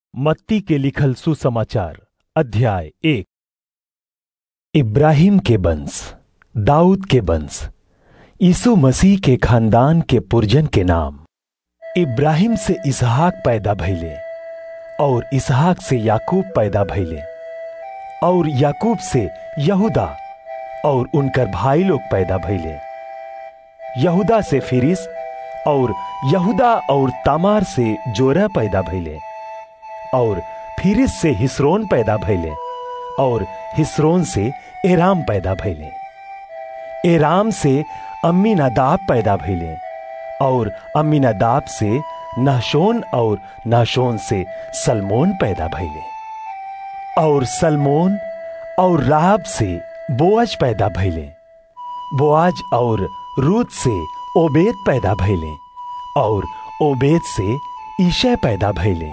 मत्ती के लिखल सुसमाचार अध्याय एक इब्राहिम के वंश दाऊद के वंश यीशु मसीह के खानदान के पुरजन के नाम इब्राहिम से इसहाक पैदा भइले और इसहाक से याकूब पैदा भइले और याकूब से यहूदा और उनकर भाई लोग पैदा भइले यहूदा से फिरिस और यहूदा और तामार से जोरा पैदा भइले और फिरिस से हिस्रोन पैदा भइले और हिस्रोन से एराम पैदा भइले एराम से अम्मीनादाब पैदा भइले और अम्मीनादाब से नाशोन और नाशोन से सलमोन पैदा भइले और सलमोन और राहब से बोअज पैदा भइले बोआज और रूत से ओबेद पैदा भइले और ओबेद से ईशय पैदा भइले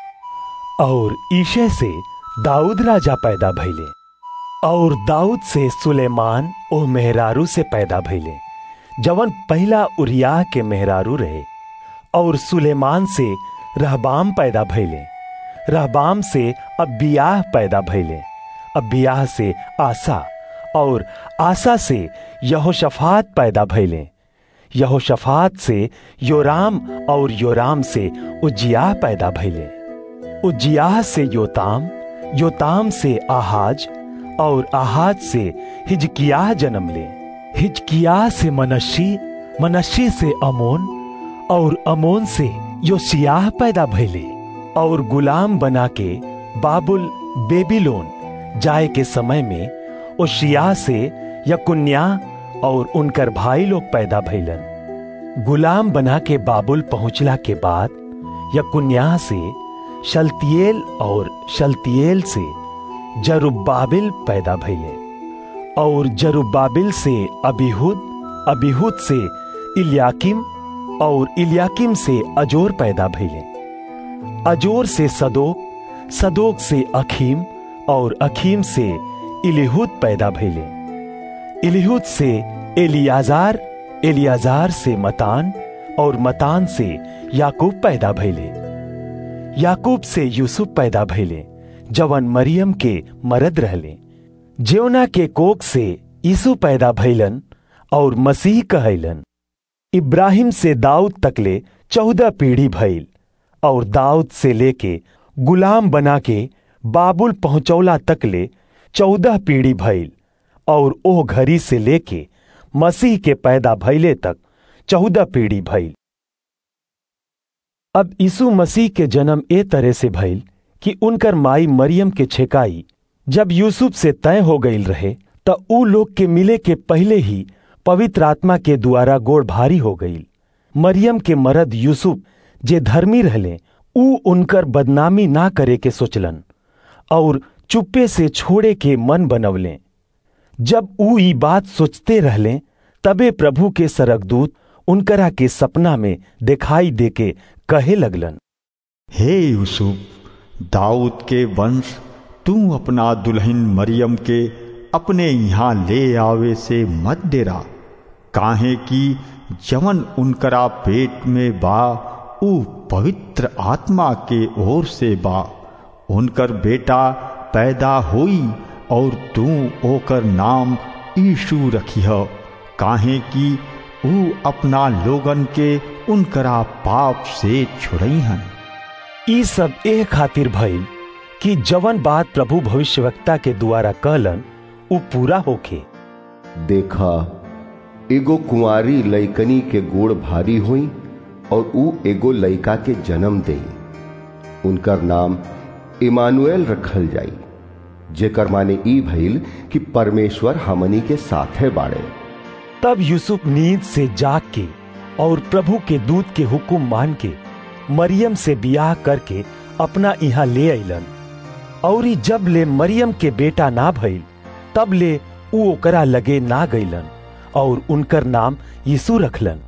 और ईशय से दाऊद राजा पैदा भइले और दाऊद से सुलेमान ओ मेहरारू से पैदा भइले जवन पहला उरिया के मेहरारू रहे और सुलेमान से रहबाम पैदा भइले रहबाम से अबियाह पैदा भइले अबियाह से आसा और आसा से यहोशफात पैदा भइले यहोशफात से योराम और योराम से उज्जियाह पैदा भइले उज्जियाह से योताम योताम से आहाज और आहाज से हिजकियाह जन्म ले हिजकियाह से मनशी मनशी से अमोन और अमोन से योशियाह पैदा भइले और गुलाम बना के बाबुल बेबीलोन जाए के समय में ओशिया से यकुन्या और उनकर भाई लोग पैदा भइलन गुलाम बना के बाबुल पहुंचला के बाद यकुन्या से शलतियेल और शलतियेल से जरुब्बाबिल पैदा भइले और जरुब्बाबिल से अबीहुद अबीहुद से इलियाकिम और इलियाकिम से अजोर पैदा भइले अजोर से सदोक सदोक से अखीम और अखीम से इलिहुद पैदा भइले इलिहुद से एलियाजार एलियाजार से मतान और मतान से याकूब पैदा भइले याकूब से यूसुफ पैदा भइले जवन मरियम के मरद रहले जेवना के कोक से यीशु पैदा भइलन और मसीह कहलन इब्राहिम से दाऊद तकले चौदह पीढ़ी भइल और दाऊद से लेके गुलाम बना के बाबुल पहुंचौला तकले चौदह पीढ़ी भइल और ओह घड़ी से लेके मसीह के पैदा भइले तक चौदह पीढ़ी भइल अब यीशु मसीह के जन्म ए तरह से भइल कि उनकर माई मरियम के छेकाई जब यूसुफ से तय हो गईल रहे त ऊ लोग के मिले के पहले ही पवित्र आत्मा के द्वारा गोड़ भारी हो गईल मरियम के मरद यूसुफ जे धर्मी रहले ऊ उनकर बदनामी ना करे के सोचलन और चुप्पे से छोड़े के मन बनवले जब ऊ ई बात सोचते रहले तबे प्रभु के सरकदूत उनकरा के सपना में दिखाई देके कहे लगलन हे यूसुफ दाऊद के वंश तू अपना दुल्हन मरियम के अपने यहाँ ले आवे से मत डेरा काहे कि जवन उनकरा पेट में बा ऊ पवित्र आत्मा के ओर से बा उनकर बेटा पैदा होई और तू ओकर नाम यीशु रखिह काहे कि ऊ अपना लोगन के उनकरा पाप से छुड़ईहन ई सब ए खातिर भइल कि जवन बात प्रभु भविष्यवक्ता के द्वारा कहलन ऊ पूरा होखे देखा एगो कुंवारी लइकनी के गोड़ भारी हुई और ऊ एगो लइका के जन्म दे उनकर नाम इमानुएल रखल जाई जेकर माने ई भइल कि परमेश्वर हमनी के साथे बाड़े तब यूसुफ नींद से जाग के और प्रभु के दूत के हुक्म मान के मरियम से बियाह करके अपना यहाँ ले अलन और जब ले मरियम के बेटा ना भइल तब ले ऊ ओकरा लगे ना गईलन और उनकर नाम यीशु रखलन